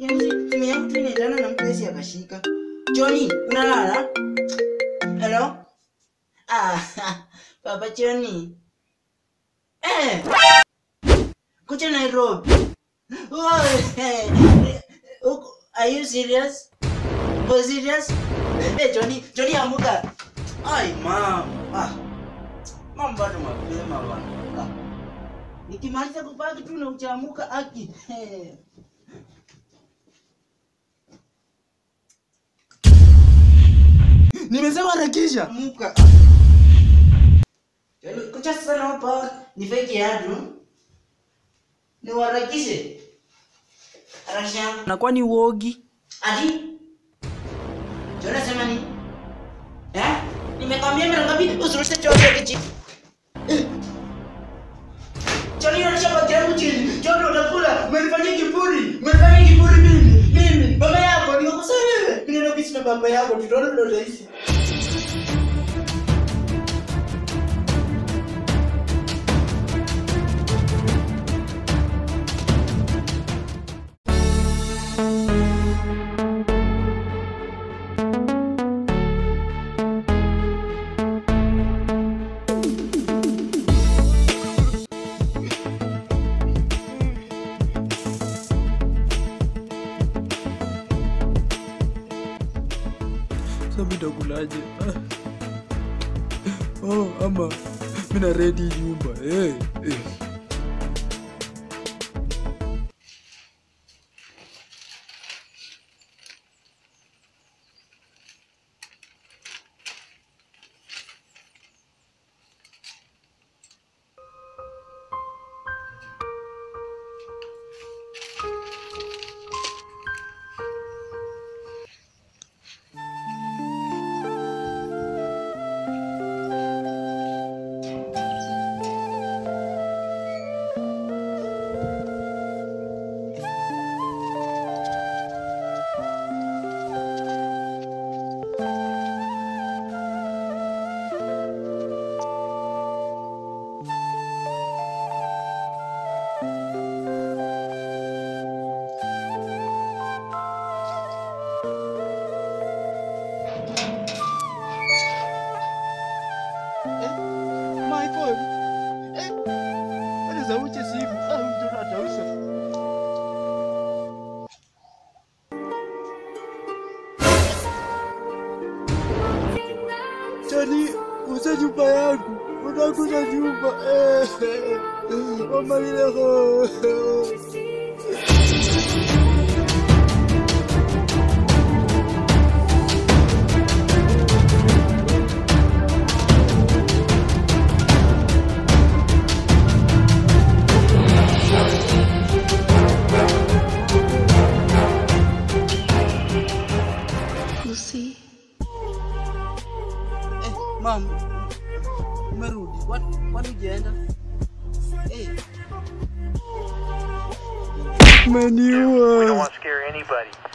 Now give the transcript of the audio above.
Yaani simu yangu tu inaendana na mtu akashika. Johnny, unalala? Hello? Ah, Papa Johnny. Eh. Kuja Nairobi. Oh, eh. Uko- Are you serious? Oh, serious? Eh, Johnny, Johnny amuka. Ai, mama. Ah. Mama bado mapema bwana. Ah. Nikimaliza kupaki tu na uchamuka aki. Eh. Nimesema harakisha. Amuka. Yaani kucha sana hapa ni fake yadu. Ni warakishe. Harakisha. Na kwani uogi? Ati? Jona sema ni? Eh? Nimekwambia mara ngapi usirushe chochote kichi. Joni unarusha bagi yangu chini. Joni utakula. Umenifanyia kiburi. Umenifanyia kiburi mimi. Mimi baba yako nikakosa wewe. Ninaenda kuishi na baba yako tutaona vile utaishi. Sasa mimi nitakulaje? Ah. Oh, ama mimi na ready nyumba. Eh, eh. Michael. Eh. Ana zauche simu. Ah, mtoto atausa. Chani, uza nyumba yangu. Unakuza nyumba. Eh. Mama ile ho. Lucy, Eh, mam. Umerudi. Kwani kwani hujaenda? Eh. We don't Umeniua. want to scare anybody.